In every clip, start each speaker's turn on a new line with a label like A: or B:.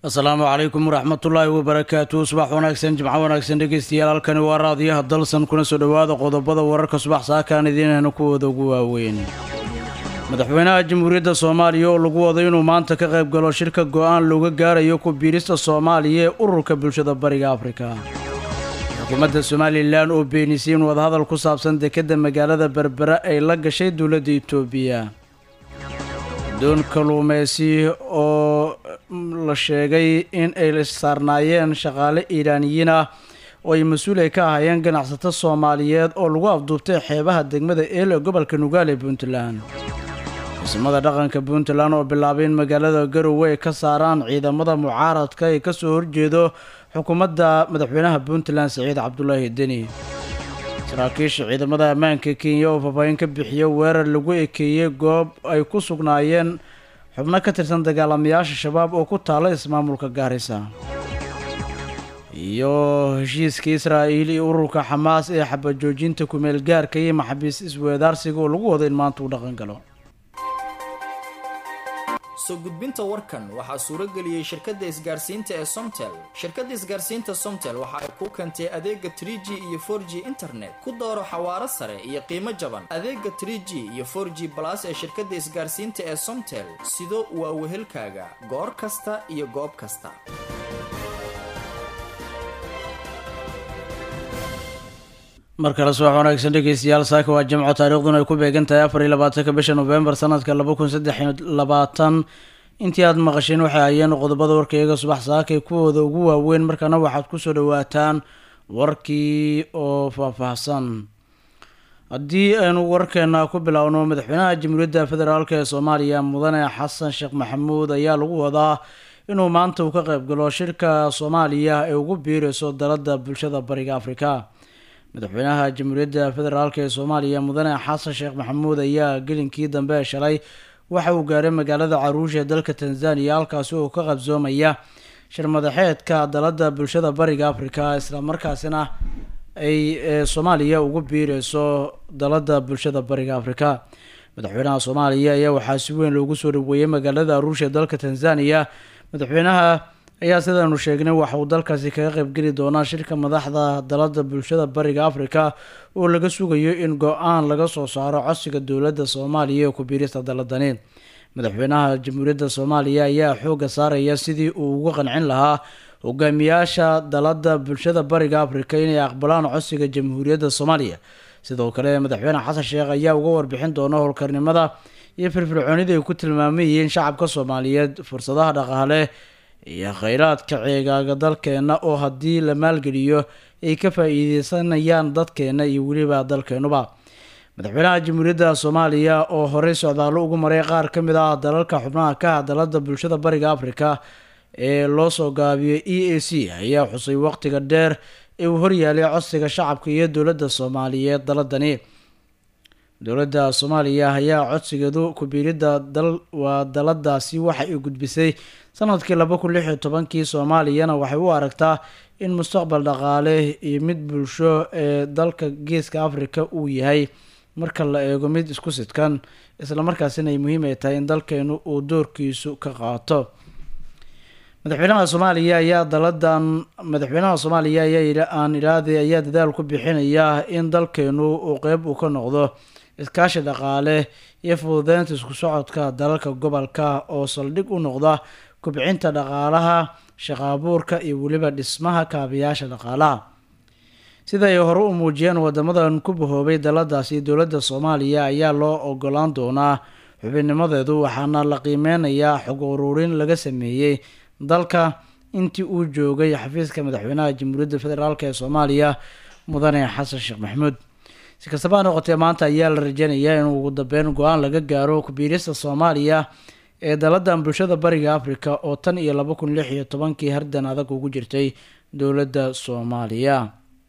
A: asalaamu calaykum waraxmatullaahi wabarakaatu subax wanaagsan jimco wanaagsan dhegeystayaal halkani waa raadiyaha dalsan kuna soo dhowaada qodobada wararka subax saakaan idiinahna kuwooda ugu waaweyn madaxweynaha jamhuuriyadda soomaaliya oo lagu wado inuu maanta ka qayb galo shirka go-aan looga gaarayo ku biirista soomaaliya ee ururka bulshada bariga afrika xukuumadda somalilan oo beenisay in wadahadal ku saabsan dekedda magaalada berbera ay la gashay dowladda itoobiya doon kaluumeysi oo la sheegay in ay saarnaayeen shaqaale iiraaniyiin ah oo ay mas-uul ay ka ahaayeen ganacsato soomaaliyeed oo lagu afduubtay xeebaha degmada eel ee gobolka nugaal ee puntland ciisamada dhaqanka puntland oo bilaabay in magaalada garowe ay ka saaraan ciidamada mucaaradka ee kasoo horjeedo xukuumadda madaxweynaha puntland saciid cabdulaahi deni saraakiisha ciidamada ammaanka kenya oo faahfaahin ka bixiya weerar lagu ekeeyey goob ay ku sugnaayeen xubno ka tirsan dagaalamayaasha shabaab oo ku taala ismaamulka gaarisa iyo heshiiska israa'iil iyo ururka xamaas ee xabajoojinta kumeel gaarka iyo maxabiis isweedaarsiga oo lagu wado in maanta uu dhaqan galo
B: soo gudbinta warkan waxaa suurageliyey shirkadda isgaarsiinta ee somtel shirkadda isgaarsiinta somtel waxa ay kuu keentay adeega trie g iyo for g internet ku dooro xawaaro sare iyo qiimo jaban adeega trie g iyo for g balas ee shirkadda isgaarsiinta ee somtel sido waa wehelkaaga goor kasta iyo goob kasta
A: mar kale subax wanaagsan dhegeystayaal saaka waa jimco taariikhduna ay ku beegan tahay afar iyo labaatanka bisha novembar sanadka laba kun saddex iyo labaatan intii aada maqasheen waxay hayeen qodobada warkayga subax saakay kuwooda ugu waaweyn markaana waxaad kusoo dhawaataan warkii oo faahfaahsan haddii aynu warkeena ku bilowno madaxweynaha jamhuuriyadda federaalk ee soomaaliya mudane xasan sheekh maxamuud ayaa lagu wadaa inuu maanta uu ka qayb galo shirka soomaaliya ee ugu biireyso dalada bulshada bariga afrika madaxweynaha jamhuuriyadda federaalk ee soomaaliya mudane xasan sheekh maxamuud ayaa gelinkii dambe shalay waxa uu gaaray magaalada caruusha ee dalka tanzaniya halkaasi oo ka qabsoomaya shir madaxeedka dalada bulshada bariga afrika islamarkaasina ay soomaaliya ugu biireyso dalada bulshada bariga afrika madaxweynaha soomaaliya ayaa waxaa si weyn loogu soo dhaweeyey magaalada aruusha ee dalka tanzaniya madaxweynaha ayaa sidaanu sheegnay waxa uu dalkaasi kaga qaybgeli doonaa shirka madaxda dalada bulshada bariga afrika oo laga sugayo in go-aan laga soo saaro codsiga dowladda soomaaliya ee ku-biirista daladani madaxweynaha jamhuuriyadda soomaaliya ayaa xooga saaraya sidii uu uga qancin lahaa hogaamiyaasha dalada bulshada bariga afrika inay aqbalaan codsiga jamhuuriyadda soomaaliya sidoo kale madaxweyne xasan sheekh ayaa uga warbixin doona howlkarnimada iyo firfircoonida ay ku tilmaamayyihiin shacabka soomaaliyeed fursadaha dhaqaale iyo kheyraadka ceegaaga dalkeena oo haddii la maalgeliyo ay ka faa-iideysanayaan dadkeena iyo weliba dalkeenuba madaxweynaha jamhuuriyadda soomaaliya oo horey socdaallo ugu maray qaar ka mid ah dalalka xubnaha ka ah dalada bulshada bariga afrika ee loo soo gaabiyey e a c ayaa xusay waqtiga dheer ee uu horyaalay codsiga shacabka iyo dowladda soomaaliyeed daladani dowladda soomaaliya ayaa codsigeedu ku-biiridda dal waa daladaasi waxa ay gudbisay sanadkii laba kun lix iyo tobankii soomaaliyana waxay u aragtaa in mustaqbal dhaqaale iyo mid bulsho ee dalka geeska afrika uu yahay marka la eego mid isku sidkan islamarkaasina ay muhiim ay tahay in dalkeenu uu doorkiisu ka qaato madaxweynaha soomaaliya ayaa daladan madaxweynaha soomaaliya ayaa aan idhaahday ayaa dadaal ku bixinaya in dalkeenu uu qeyb uu ka noqdo iskaashi dhaqaale iyo fududeynta isku socodka dalalka gobolka oo saldhig u noqda kubcinta dhaqaalaha shaqaabuurka iyo weliba dhismaha kaabayaasha dhaqaalaha sida ay hore u muujiyeen wadamadan ku bahoobay daladaasi dowladda soomaaliya ayaa loo ogolaan doonaa xubinnimadeedu waxaana la qiimeynayaa xog uruurin laga sameeyey dalka intii uu joogay xafiiska madaxweynaha jamhuuriyadda federaalk ee soomaaliya mudane xasan sheekh maxamuud si kastaba ha noqotee maanta ayaa la rajeynayaa in ugu dambeyn go-aan laga gaaro ku-biirista soomaaliya ee daladan bulshada bariga afrika oo tan iyo laba kun lix iyo tobankii hardan adag ugu jirtay dowladda soomaaliya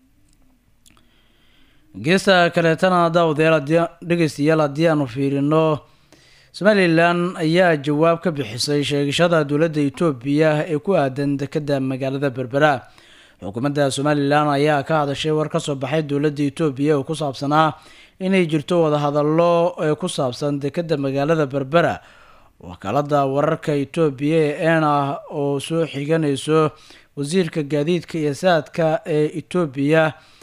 A: geesta kaleetana daawadayaal dhegeystayaal haddii aanu fiirino somalilan ayaa jawaab ka bixisay sheegashada dowladda etoobiya ee ku aadan dekedda magaalada berbera xukuumadda somalilan ayaa ka hadashay war kasoo baxay dowladda etoobiya oo ku saabsanaa inay jirto wadahadallo ee ku saabsan dekedda magaalada berbera wakaalada wararka etoobiya ee ena oo soo xiganayso wasiirka gaadiidka iyo saadka ee etoobiya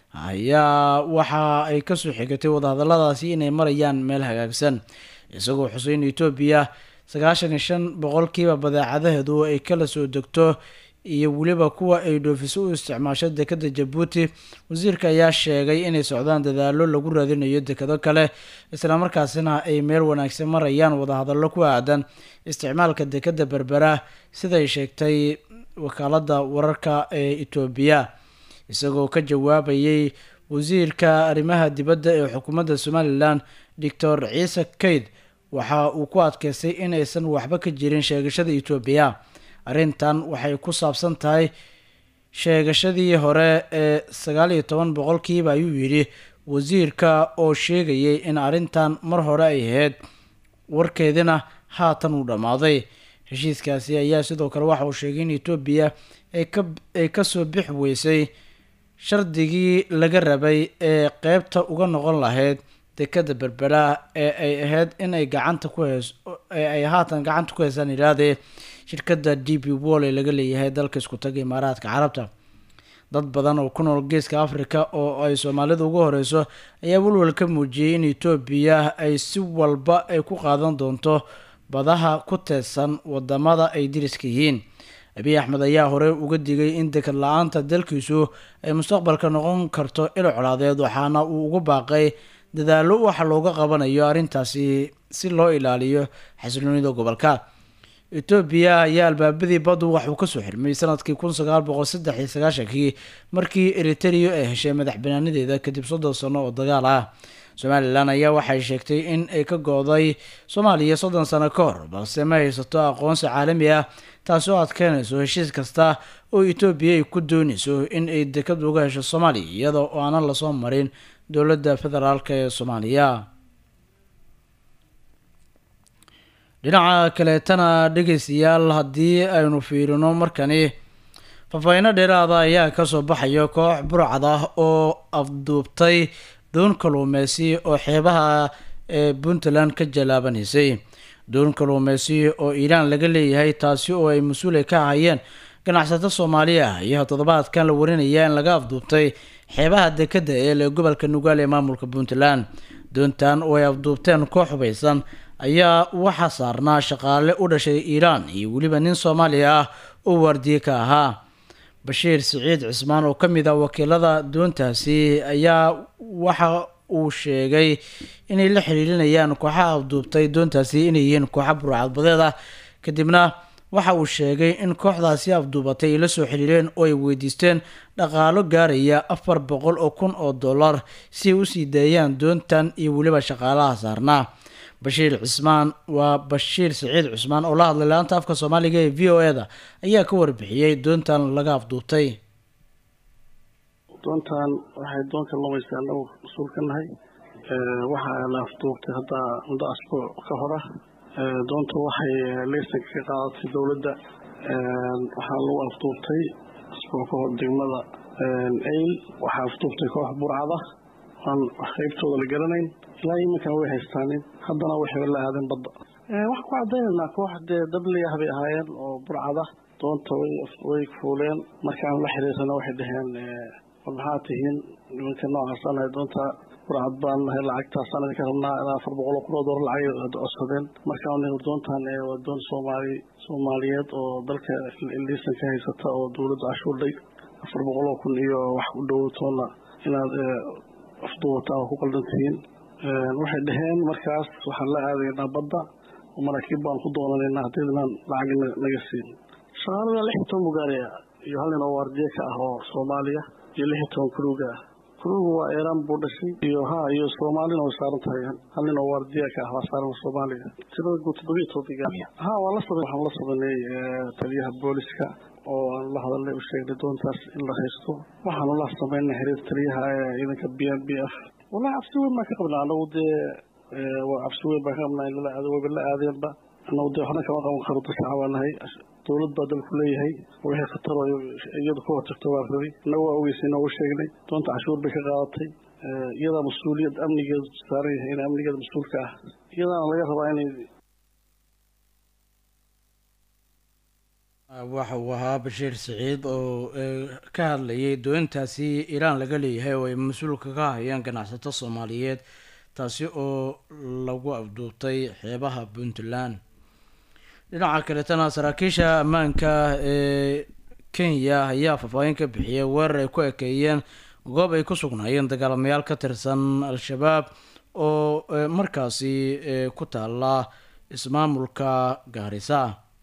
A: ayaa waxa ay kasoo xigatay wadahadaladaasi inay marayaan meel hagaagsan isagoo xuseyn etoobiya sagaashan iyo shan boqolkiiba badeecadaheedu ay kala soo degto iyo weliba kuwa ay dhoofiso u isticmaasho dekada jabuuti wasiirka ayaa sheegay inay socdaan dadaalo lagu raadinayo dekado kale islamarkaasina ay meel wanaagsan marayaan wadahadallo ku aadan isticmaalka dekada berbera siday sheegtay wakaalada wararka ee etoobiya isagoo ka jawaabayay wasiirka arrimaha dibadda ee xukuumadda somalilan doctor ciise kayd waxa uu ku adkeystay in aysan waxba ka jirin sheegashada etoobiya arrintan waxay ku saabsan tahay sheegashadii hore ee sagaal iyo toban boqolkiiba ayuu yidhi wasiirka oo sheegayay in arrintan mar hore ay ahayd warkeedina haatan uu dhammaaday heshiiskaasi ayaa sidoo kale waxa uu sheegay in etoobiya ay kasoo bix weysay shardigii laga rabay ee qeybta uga noqon lahayd dekada berbera ee ay ahayd in ay gacanta ku heys ee ay haatan gacanta ku heysaan idhaahdee shirkadda d b wall ee laga leeyahay dalka isku taga imaaraadka carabta dad badan oo ku nool geeska africa oo ay soomaalida ugu horeyso ayaa walwal ka muujiyey in etoobiya ay si walba ay ku qaadan doonto badaha ku teedsan wadamada ay diriska yihiin abiy axmed ayaa hore uga digay in dekad la-aanta dalkiisu ay mustaqbalka noqon karto il colaadeed waxaana uu ugu baaqay dadaalo waxa looga qabanayo arrintaasi si loo ilaaliyo xasiloonida gobolka etoobiya ayaa albaabadii badu waxuu kasoo xirmay sanadkii kun sagaal boqol saddex iyo sagaashankii markii eriterio ay heshay madax banaanadeeda kadib soddon sano oo dagaal ah somalilan ayaa waxay sheegtay in ay ka go-day soomaaliya soddon sano ka hor balse ma haysato aqoonsi caalami ah taasi oo adkeynayso heshiis kasta oo etoobiya ay ku doonayso in ay dekad uga hesho soomaaliya iyadoo oo aanan lasoo marin dowladda federaalk ee soomaaliya dhinaca kaleetana dhegeystayaal haddii aynu fiirino markani faafahino dheeraada ayaa kasoo baxaya koox burcad ah oo afduubtay doon kaluumeysi oo xeebaha ee puntland ka jalaabanaysay doon kaluumeysi oo iiraan laga leeyahay taasi oo ay mas-uulay ka ahayeen ganacsato soomaali ah ayaa toddobaadkan la warinaya in laga afduubtay xeebaha dekada eel ee gobolka nugaal ee maamulka puntland doontan oo ay afduubteen koox hubaysan ayaa waxaa saarnaa shaqaale u dhashay iiraan iyo weliba nin soomaaliya ah oo waardiye ka ahaa bashiir siciid cismaan oo ka mid ah wakiilada doontaasi ayaa waxa uu sheegay inay la xiriirinayaan kooxaha afduubtay doontaasi inay yihiin kooxa burcadbadeed ah kadibna waxa uu sheegay in kooxdaasi afduubatay ay la soo xiriireen oo ay weydiisteen dhaqaalo gaaraya afar boqol oo kun oo dollar si ay usii daayaan doontan iyo weliba shaqaalaha saarnaa bashiir cismaan waa bashiir siciid cusmaan oo la hadlay la-anta afka soomaaliga ee v o e da ayaa ka warbixiyey doontan laga afduubtay
C: doontan waxay doonka lumaysa anagu mas-uul ka nahay waxaa la afduubtay hadda muddo asbuuc ka hora doonta waxay leysanka ka qaadatay dowladda waxaa lagu afduubtay asbuuc ka hor degmada ayl waxaa afduubtay koox burcada aan qaybtooda la garanayn ilaa iminkan way haystaanin haddana waxay la aadeen badda waxaan ku cadaynaynaa koox dee dabliyah bay ahaayeen oo burcada doonta way fuuleen markaan la xiriirsana waxay dhaheen war maxaa tihiin nimanka noocaas anahay doonta burcad baan nahay lacagtaasaan idinka rabnaa ilaa afar boqol oo kun oo dollar lacag codsadeen markaan doontan waa doon soomaali soomaaliyeed oo dalka liisan ka haysata oo dowladda cashuurdhay afar boqol oo kun iyo wax u dhowatoona inaad afduubataan oo ku qaldan tihiin waxay dhaheen markaas waxaan la aadaynaa badda oo maraakiib baan ku doonanaynaa haddii inaan lacag naga siin shaqaalada lix iyo toban bugaariya iyo hal nin oo waardiye ka ah oo soomaaliya iyo lix iyo toban kuruuga ah kuruuga waa eeraan buu dhashay iyo ha iyo soomaalina way saaran tahay hal nin oo waardiye ka ah waa saaran soomaaliya tirada guud toddobiyo toban ha waa la sabay waxaan la sabaynay taliyaha booliska oo aan la hadalnay u sheegnay doontaas in la haysto waxaanu la samaynay xiriir taliyaha ciidanka b n b f wallahi cabsi weyn baan ka qabnaa anagu dee waa cabsi weyn baan ka qabnaa in lala aado wayba la aadeenba anagu dee waxna kama qaban karo dadka baa nahay dowlad baa dalku leeyahay wixii khatar iyadu ka hortagto waa rabay innagu waa ogeysay noogu sheegnay doonta cashuur bay ka qaadatay iyadaa mas-uuliyad amnigeedu saaran yahay in amnigeeda mas-uulka ah iyadaana laga rabaa inay
A: waxa uu ahaa bashiir siciid oo ka hadlayay doontaasi iiraan laga leeyahay oo ay mas-uulka ka hayeen ganacsato soomaaliyeed taasi oo lagu afduubtay xeebaha puntland dhinaca kaletana saraakiisha ammaanka ee kenya ayaa faahfaahin ka bixiyay weerar ay ku ekeeyeen goob ay ku sugnaayeen dagaalamayaal ka tirsan al-shabaab oo markaasi ku taala ismaamulka gaarisa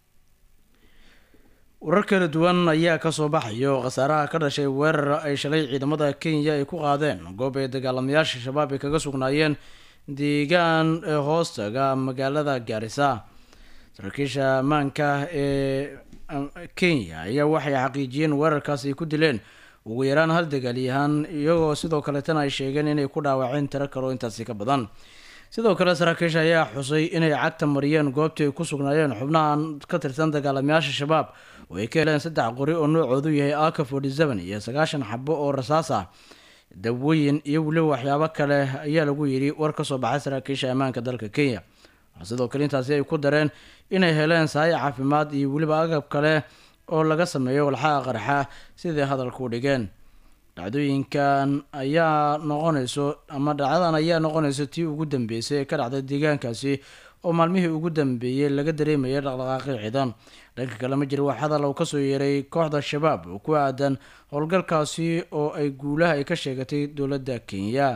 A: warar kala duwan ayaa kasoo baxayo khasaaraha ka dhashay weerar ay shalay ciidamada kenya ay ku qaadeen goob ay dagaalamayaasha shabaab ay kaga sugnaayeen deegaan hoostaga magaalada gaarisa saraakiisha ammaanka ee kenya ayaa waxay xaqiijiyeen weerarkaas ay ku dileen ugu yaraan hal dagaalyahaan iyagoo sidoo kaleetana ay sheegeen inay ku dhaawaceen tiro kaloo intaasi ka badan sidoo kale saraakiisha ayaa xusay inay cagta mariyeen goobtii ay ku sugnaayeen xubnahan ka tirsan dagaalamayaasha shabaab oo ay ka heleen saddex qori oo noocoodu yahay aka forty seven iyo sagaashan xabo oo rasaas ah dawooyin iyo weliba waxyaabo kale ayaa lagu yidhi war kasoo baxay saraakiisha ammaanka dalka kenya sidoo kale intaasi ay ku dareen inay heleen sahay caafimaad iyo weliba agab kale oo laga sameeyo walxaha qarxa siday hadalka u dhigeen dhacdooyinkan ayaa noqonayso ama dhacdadan ayaa noqonayso tii ugu dambeysay ee ka dhacday deegaankaasi oo maalmihii ugu dambeeyey laga dareemayay dhaqdhaqaaqi ciidan dhanka kale ma jira wax hadal uu kasoo yeeray kooxda shabaab oo ku aadan howlgalkaasi oo ay guulaha ay ka sheegatay dowladda kenya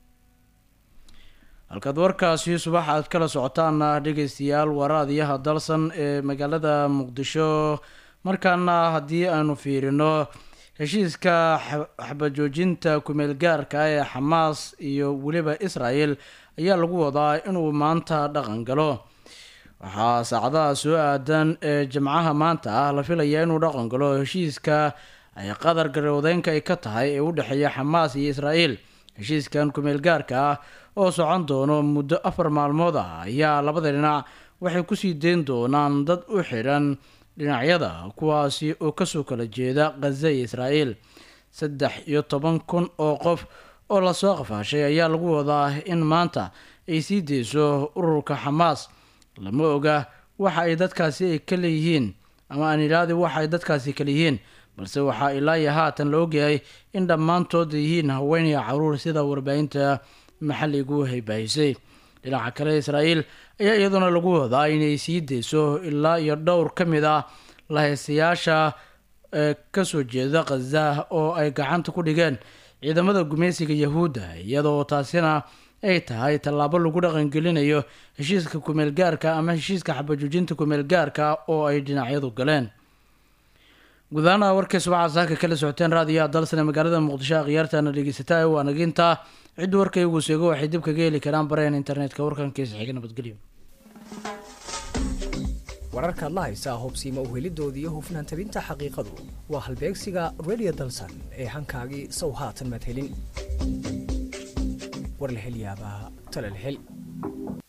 A: halkaad warkaasi subax aad kala socotaana dhegeystayaal waraadiyaha dalsan ee magaalada muqdisho markaana haddii aanu fiirino heshiiska xabajoojinta kumeel gaarka ee xamaas iyo weliba israel ayaa lagu wadaa inuu maanta dhaqan galo waxaa saacadaha soo aadan ee jimcaha maanta ah la filayaa inuu dhaqan galo heshiiska ay qadar garowdeynka ay ka tahay ee u dhexeeya xamaas iyo israel heshiiskan kumeel gaarka ah oo socon doono muddo afar maalmood ah ayaa labada dhinac waxay kusii deyn doonaan dad u xidhan dhinacyada kuwaasi oo kasoo kala jeeda khaza iyo israel saddex iyo toban kun oo qof oo lasoo qafaashay ayaa lagu wadaa in maanta ay sii deyso ururka xamaas lama oga waxa ay dadkaasi ay ka leeyihiin ama aan ilaadi waxa ay dadkaasi kale yihiin balse waxaa ilaa iyo haatan la ogyahay in dhammaantood yihiin haween iyo caruur sida warbaahinta maxalligu haybaahisay dhinaca kale israel ayaa iyaduna lagu wadaa inay sii deyso ilaa iyo dhowr ka mid ah lahaystayaasha ee kasoo jeeda khaza oo ay gacanta ku dhigeen ciidamada gumaysiga yahuudda iyadoo taasina ay tahay tallaabo lagu dhaqangelinayo heshiiska kumeel gaarka ama heshiiska xabajoojinta kumeel gaarka oo ay dhinacyadu galeen gudahaana warkay subaxa saaka kala socoteen raadiyaha dalsane magaalada muqdisho akhyaartaana dhegeysataa ee waanaginta ciddu warkaygu seego waxay dib kaga heli karaan bareen internetka warkankiisa xiga nabadgelyo
D: wararkaad la haysaa hubsiima uhelidooda iyo hufnaan tabinta xaqiiqadu waa halbeegsiga radio dalsan ee hankaagii sow haatan maad helin war la hel yaabaa tale la hel